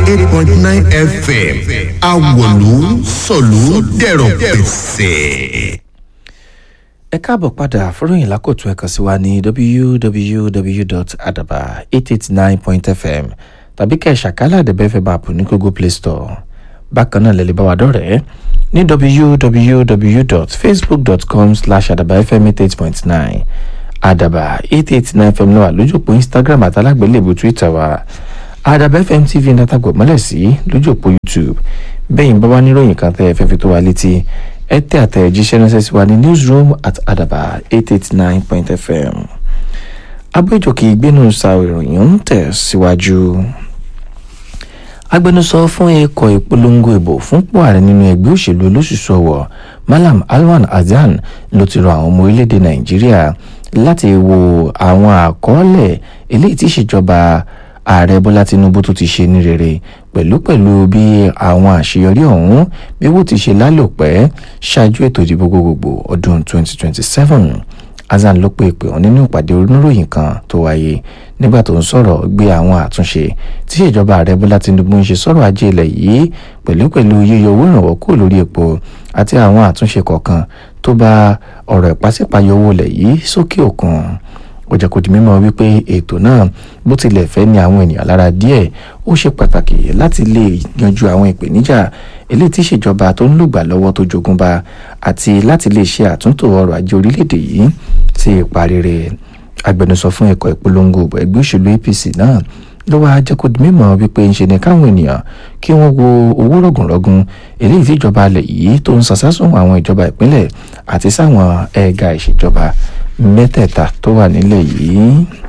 eight point nine fm awolu sọ̀lú dẹ̀rọ̀ pẹ̀sẹ̀. ẹ káàbọ̀ padà fúròyìn lákòtún ẹ̀kan sí wa ní www.adaba889.fm tàbí kẹ́ ẹ̀ ṣàkálà àdẹ̀bẹ́fẹ́ bàpù ní google play store bákan náà lẹ́lẹ́ bá wa dọ̀rẹ́ ní www.facebook.com slash adabafm88.9 adaba 889 fm náà wà lójú òpó instagram àtàlágbélébù twitter wa adaba fm tv nàtàgbọ̀ mọ́lẹ̀ sí lójú òpó youtube bẹ́yìn bá wá níròyìn kan tẹ́ ẹ fẹ́ fi tó wa létí ẹ tẹ́ àtẹ̀jíṣẹ́ ránṣẹ́ sí wa ní newsroom at adaba 889.fm abéjòkè ìgbénu sa ìròyìn ń tẹ̀ síwájú. Si agbẹnusọ fún ikọ̀ ìpolongo ìbò fúnpọ̀ ààrẹ nínú ẹgbẹ́ òṣèlú olóṣùṣù ọ̀wọ̀ malam alwan hasan ló ti rọ àwọn ọmọ orílẹ̀-èdè nàìjíríà láti wo àwọn àkọọ́lẹ̀ eléyìí tí ìṣèjọba ààrẹ bọ́lá tinubu tó ti ṣe ní rere pẹ̀lú pẹ̀lú bí àwọn àṣeyọrí ọ̀hún bí wọ́n ti ṣe lálòpẹ́ ṣáájú ètò ìdìbò gbogbogbò ọdún 2027 hasan ló pe ìpè wọn nínú ìpàdé oníròyìn kan tó wáyé nígbà tó ń sọ̀rọ̀ gbé àwọn àtúnṣe tí ìjọba ààrẹ bọ́lá tinubu ń ṣe sọ̀rọ̀ ajé ilẹ̀ yìí pẹ̀lú pẹ̀lú yíyọ owó ìrànwọ́ kúrò lórí epo àti àwọn àtúnṣe kọ̀ọ̀kan tó bá ọ̀rọ̀ ìpàsípàyọ owó ilẹ̀ yìí sókè òkun ó jẹ́ kó di mímọ̀ wípé ètò náà bó tilẹ̀ fẹ́ ní àwọn ènìyàn lára díẹ̀ ó ṣe pàtàkì láti lè yanjú àwọn ìpèníjà eléyìí tí ìṣèjọba tó ń lùgbà lọ́wọ́ tó jogúnba àti láti lè ṣe àtúntò ọrọ̀ ajé orílẹ̀-èdè yìí sí ipa rere agbẹnusọ fún ẹ̀kọ́ ìpolongo ìbò ẹgbẹ́ òṣèlú apc náà ló wáá jẹ́ kó di mímọ̀ wípé ń ṣe ni káwọn ènìyàn kí wọ́n wo owó rọ̀gùnrọ̀gùn eléyìí tí ìjọba alẹ̀ yìí tó ń sàsásùn àwọn ìjọba ìpínlẹ̀ àti sáwọn ẹ̀ka ìṣèjọba mẹ́tẹ̀ẹ̀ta tó wà nílẹ̀ yìí.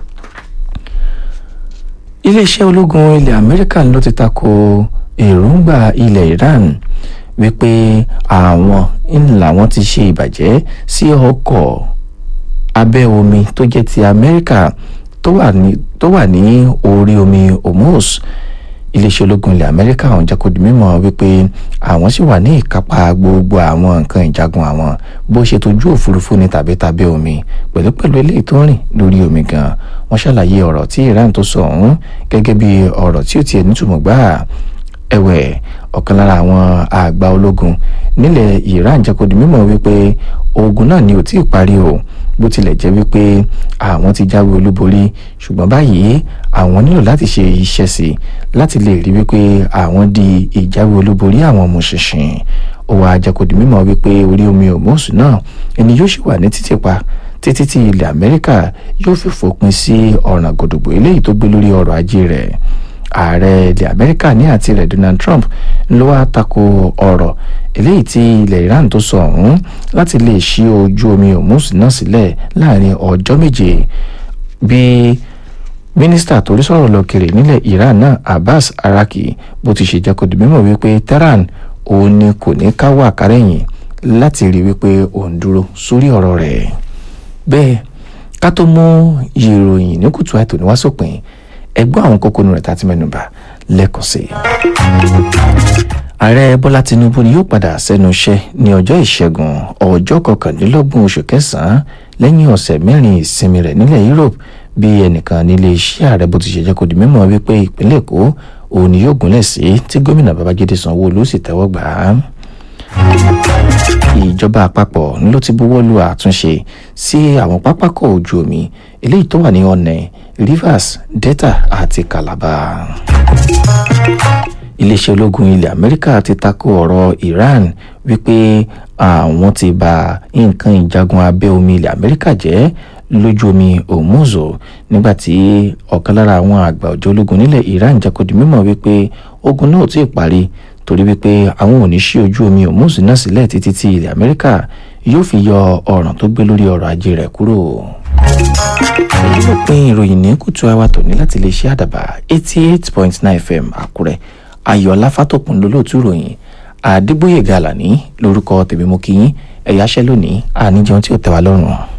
iléeṣẹ́ ológun ilẹ̀ amẹ́ríkà ló ti tako èròǹgbà ilẹ̀ iran wípé àwọn ńlá wọn ti ṣe ìbàjẹ́ sí ọkọ̀ abẹ́ omi tó jẹ́ ti amẹ́ríkà tó wà ní orí omi hormuz iléeṣẹ́ ológun ilẹ̀ amẹ́ríkà ọ̀hún jẹ́ kó di mímọ̀ wípé àwọn sì wà ní ìkápá gbogbo àwọn nǹkan ìjagun àwọn bó ṣe tójú òfurufú ní tàbí tàbẹ́ omi pẹ̀lú pẹ̀lú eléyìí tó rìn lórí omi gan wọ́n ṣàlàyé ọ̀rọ̀ tí iran tó sọ ọ̀hún gẹ́gẹ́ bí ọ̀rọ̀ tí ó tiẹ̀ nítumọ̀ gbáà ẹ̀wẹ̀ ọ̀kan lára àwọn àgbà ológun nílẹ̀ iran jẹ́ kó di mímọ̀ wípé ogun náà ni ò tí ì parí o bó tilẹ̀ jẹ́ wípé àwọn ti jáwé olúborí ṣùgbọ́n báyìí àwọn nílò láti ṣe iṣẹ́ sí láti lè rí wípé àwọn di ìjáwé olúborí àwọn ọmọ ṣinṣin ó wàá jẹ́ kó di mímọ̀ wípé orí omi òmùsùn náà ẹni yóò ṣì wà ní títì pa títí tí ilẹ̀ amẹ́ríkà yóò fi fòpin sí ọ̀ràn gòdògbò eléyìí tó gbé lórí ọrọ̀ ajé rẹ̀ ààrẹ ilẹ̀ amẹ́ríkà ní àti rẹ̀ donald trump ló wá tako ọ̀rọ̀ eléyìí tí ilẹ̀ iran tó sọ ọ̀hún láti lè ṣí ojú omi hormuz náà sílẹ̀ láàrin ọjọ́ méje bí mínísítà torí sọ̀rọ̀ lọ́kèrè nílẹ̀ iran náà abbas araki bó ti ṣe jẹ́ kó di mímọ̀ wípé tehran òun ni kò ní káwọ́ àkárẹ̀yìn láti rí wípé òun dúró sórí ọ̀rọ̀ rẹ̀ bẹ́ẹ̀ ká tó mú ìròyìn ní kùtù àìtò ní wá sópin ẹgbọ́n àwọn kókónù rẹ̀ tá a ti mẹ́nuba lẹ́ẹ̀kan sí i. ààrẹ bọ́lá tinubu ni yóò padà sẹ́nu iṣẹ́ ní ọjọ́ ìṣẹ́gun ọjọ́ kọkàndínlọ́gbọ̀n oṣù kẹsàn-án lẹ́yìn ọ̀sẹ̀ mẹ́rin ìsinmi rẹ̀ nílẹ̀ europe bí ẹnìkan nílé iṣẹ́ ààrẹ bó ti ṣe jẹ́ kó di mímọ̀ wípé ìpínlẹ̀ èkó òun ni yóò gúnlẹ̀ sí tí gómìnà babájídé sanwó-olú sì tẹ́wọ́ gbà á ìjọba àpapọ̀ ló ti buwọ́ lu àtúnṣe sí àwọn pápákọ̀ ojú omi eléyìí tó wà ní ọ̀nà rivers delta àti calabar. iléeṣẹ́ ológun ilẹ̀ amẹ́ríkà ti tako ọ̀rọ̀ iran wípé àwọn ti bà nǹkan ìjagun abẹ́ omi ilẹ̀ amẹ́ríkà jẹ́ lójú omi hormuz nígbàtí ọ̀kan lára àwọn àgbà ọ̀jọ́ ológun nílẹ̀ iran jẹ́ kó di mímọ̀ wípé ogun náà ò tí ì parí torí wípé àwọn ò ní ṣí ojú omi hormuz náà sílẹ̀ títí tí ilẹ̀ amẹ́ríkà yóò fi yọ ọ̀ràn tó gbé lórí ọrọ̀ ajé rẹ̀ kúrò. èyí ló pín ìròyìn ní kùtù àwa tòní láti lè ṣe àdàbà eighty eight point nine fm àkúrẹ́ ayọ̀lá fátòkùn lólóòtú ìròyìn àdébóyè gàlàní lórúkọ tèmi mú kí yín ẹ̀yáṣẹ́ lónìí àníjẹun tí ò tẹ́ wa lọ́rùn.